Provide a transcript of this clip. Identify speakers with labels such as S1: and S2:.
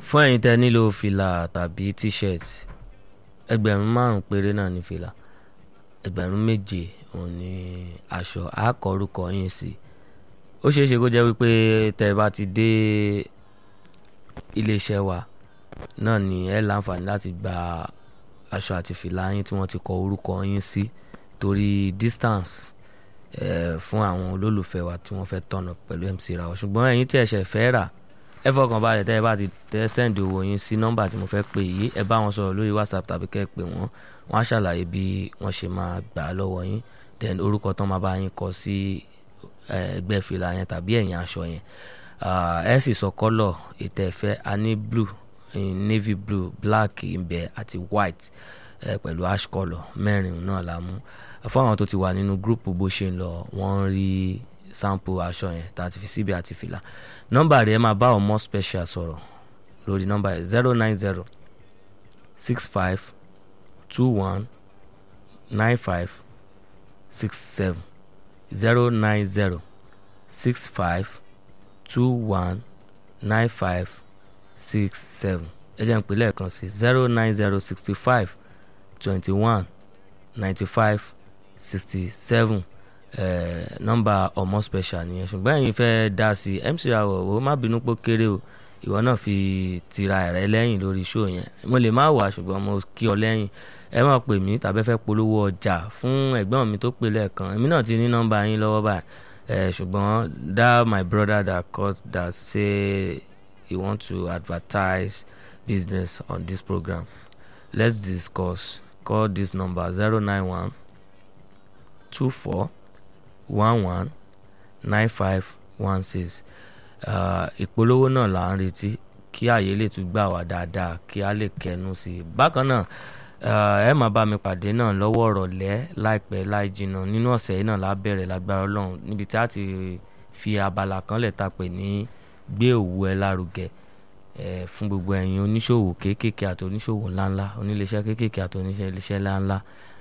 S1: fún ẹ̀yin tẹ́ nílò fìlà tàbí t-shirt ẹgbẹ̀rún márùn péré náà ní fìlà ẹgbẹ̀rún méje òun ní aṣọ àkọrúkọ yín sí ó ṣeé ṣe kó jẹ́ wípé tẹ́ ẹ bá ti dé iléeṣẹ́ wa náà ni ẹ láǹfààní láti gba aṣọ àti fìlà yín tí wọ́n ti kọ orúkọ yín sí torí distance eh, fún àwọn olólùfẹ́ wa tí wọ́n fẹ́ tọ̀nà pẹ̀lú MC Rawọ ṣùgbọ́n ẹ̀yin tí ẹ ṣẹ̀ fẹ́ rà ẹ fọkàn balẹ̀ tẹ́ ẹ bá ti tẹ́ sẹ́ǹdì owó yín sí nọ́mbà tí mo fẹ́ pè yìí ẹ bá wọn sọ̀rọ̀ lórí WhatsApp tàbí kẹ́ ẹ pè wọ́n wọ́n á ṣàlàyé bí wọ́n ṣe máa gbà á lọ́wọ́ yín then orúkọ tán máa bá yín kọ sí ẹgbẹ́ fìlà yẹn tàbí ẹ̀yìn aṣọ yẹn ẹ sì sọ kọ́lọ̀ ètò ẹ̀fẹ́ a ní blue navy blue black ìbẹ̀ àti white ẹ pẹ̀lú ash colour mẹ́rin náà la mú fún àwọn tó ti wà nínú gúrùpù bó ṣe ń lọ wọ́n ń rí sample aṣọ yẹn tá a ti fi síbi àti fìlà nọ́mbà rẹ̀ máa bá ọmọ special sọ̀rọ̀ lórí nọ́mbà yẹn zero nine zero six five two one nine five six seven zero nine zero six five two one nine five six seven ẹ jẹ́ n pè lẹ́ẹ̀kan sí zero nine zero sixty five twenty one ninety five sixty seven nọ́mbà ọmọ special nìyẹn ṣùgbọ́n ẹ̀yin fẹ́ dá sí MC Rawọ ó má bínú pé kéré o ìwọ náà fi tira rẹ lẹ́yìn lórí show yẹn mo lè má wà ṣùgbọ́n mo kí ọ lẹ́yìn ẹ máa pè mí tàbí fẹ́ polówó ọjà fún ẹ̀gbọ́n mi tó pè lẹ́ẹ̀kan èmi náà ti ní nọ́mbà yín lọ́wọ́ báyìí ṣùgbọ́n that my brother that called that say he want to advertise business on this program let's discuss call this number zero nine one two four one one nine five one six ìpolówó náà là ń retí kí àyè lè tún gbà wá dáadáa kí a lè kẹnu sí i bákan náà ẹ máa bá mi pàdé náà lọ́wọ́ ọ̀rọ̀lẹ́ láìpẹ́ láì jìnnà nínú ọ̀sẹ̀ yìí náà lábẹ́rẹ̀ lágbára ọlọ́run níbi tí a ti fi abala kan lẹ̀ ta pè ní gbé òwú ẹ lárugẹ fún gbogbo ẹ̀yin oníṣòwò kéékèèké àti oníṣòwò ńláńlá oníléeṣẹ́ kéékèèké àti oníṣẹ́ iléeṣẹ́ ńláńlá